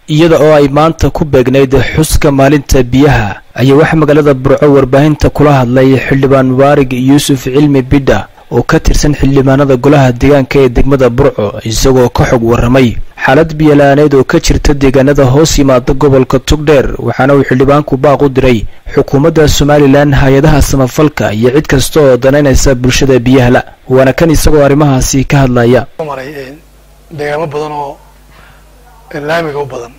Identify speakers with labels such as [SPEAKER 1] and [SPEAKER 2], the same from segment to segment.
[SPEAKER 1] iyada oo ay maanta ku beegnayd xuska maalinta biyaha ayaa waxaa magaalada burco warbaahinta kula hadlay xildhibaan mubaarig yuusuf cilmi bidha oo ka tirsan xildhibaanada golaha deegaanka ee degmada burco isagoo ka xog warramay xaalad biyala'aaneed oo ka jirta deegaanada hoos yimaada gobolka tugdheer waxaana uu xildhibaanku baaq u diray xukuumadda somalilan hay-adaha samafalka iyo cid kasta oo danaynaysa bulshada biyahala waana kan isagoo arrimahaasi ka hadlaya
[SPEAKER 2] maray deegaamo badan oo laamiga u badan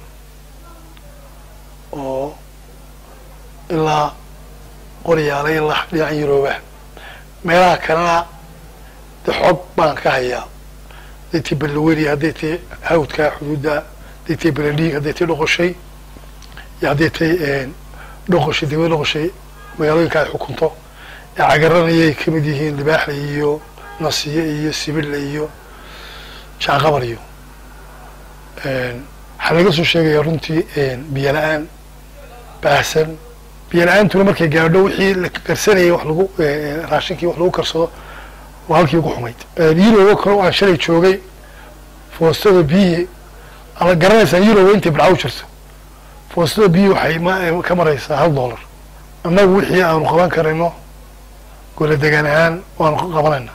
[SPEAKER 2] oo ilaa qoryaala ilaa dhinacan yurooba meelaha kalena de xoog baan ka hayaa hadday tii balaweri hadday tii hawdka xuduudda hadday tii baladhiig hadday tii dhoqoshay iyo hadday tii dhoqoshay degmada dhoqoshay magaalooyinka ay xukunto ee cagaranayay ka mid yihiin libaaxle iyo nasiye iyo sibille iyo jaaqabar iyo waxaa laga soo sheegaya runtii biyo la-aan baahsan biyo la-aantuna markay gaadho wixii la karsanayay wax lagu raashinkii wax lagu karsado waa halkii ugu xumayd yurobo kale aan shalay joogay foostada biyihii ama garanaysaa yurobo intay badca u jirto foostada biyihii waxay ma ka maraysaa hal dollar annagu wixii aanu qaban karayno gola degaan ahaan waanu qabanayna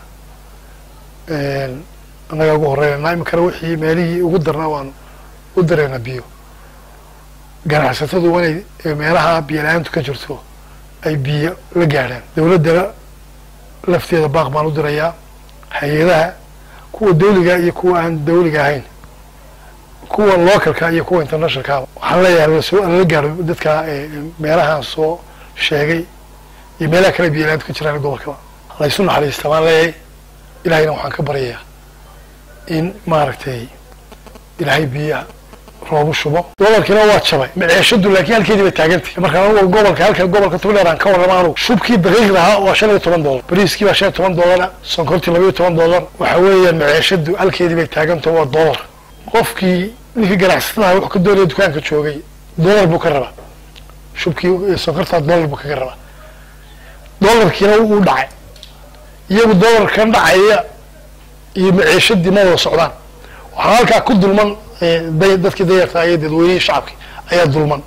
[SPEAKER 2] annagaa ugu horeynayna iminkana wixii meelihii ugu darnaa waanu u dareynaa biyo ganacsatadu waa inay meelaha biyo la-aantu ka jirto ay biyo la gaadhaan dawladdana lafteeda baaq baan u dirayaa hay-adaha kuwa dawliga iyo kuwa aan dawliga ahayn kuwa localka iyo kuwa internationalka waxaan leeyahay lasoo lala gaaro dadka meelahaan soo sheegay iyo meelaha kale biyo la-aantu ka jiraan gobolkaba laysu naxariista baan leeyahay ilahayna waxaan ka baryayaa in maaragtay ilaahay biyaha roobu shubo gobolkiina waa jabay maceeshadu laakiin halkeedii bay taagantay marka anugu gobolka halka gobolka tugdheer aan ka warrama anugu shubkii daqiiqda ahaa waa shan iyo toban dollar bariiskii baa shan iyo toban dollara sonkortii laba iyo toban dollar waxa weeyaan maceeshadu halkeedii bay taagantao waa dollar qofkii ninkii ganacsatadaha wuxuu ka doonaya dukaanka joogay dollar buu ka rabaa shubkii sonkortaa dollar buu kaga rabaa dollarkiina wuu dhacay iyagu dollarkan dhacaya iyo maceeshadii ma wada socdaan waxaa halkaa ku dulman dadkii dayarta iyo dadweynihii shacabki ayaa dulman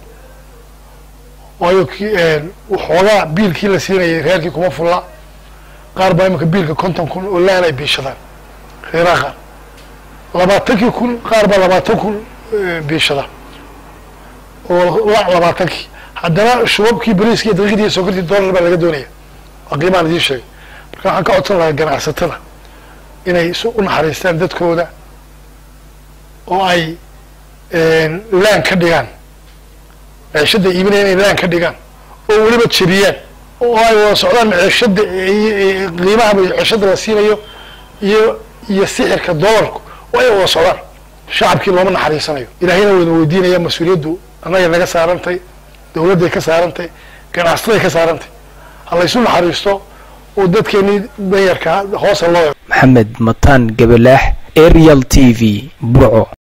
[SPEAKER 2] waayo waxoogaa biilkii la siinayay reerkii kuma fulla qaar baa imanka biilka konton kun oo laan ay biishadaan reeraha qaar labaatankii kun qaar baa labaatan kun biishada oo labaatankii haddana shubabkii bariiskii daqiiqdii iyo sokortii dollar baa laga doonaya waa qiimaan idiin sheegay marka waxaan ka codsan lahaa ganacsatada inay u naxariistaan dadkooda oo ay laan ka dhigaan maceeshada iibinaya inay laan ka dhigaan oo weliba jebiyaan oo ay wada socdaan maceeshada qiimaha maceeshada la siinayo iyo iyo sixirka dollarku oo ay wada socdaan shacabkii looma naxariisanayo ilaahayna wayna weydiinaya mas-uuliyaddu annaga naga saarantay dawladday ka saarantay ganacsaday ka saarantay ha laysu naxariisto oo dadkeenii danyarka hoosa loo
[SPEAKER 1] maxamed mataan gabalaax arial t v burco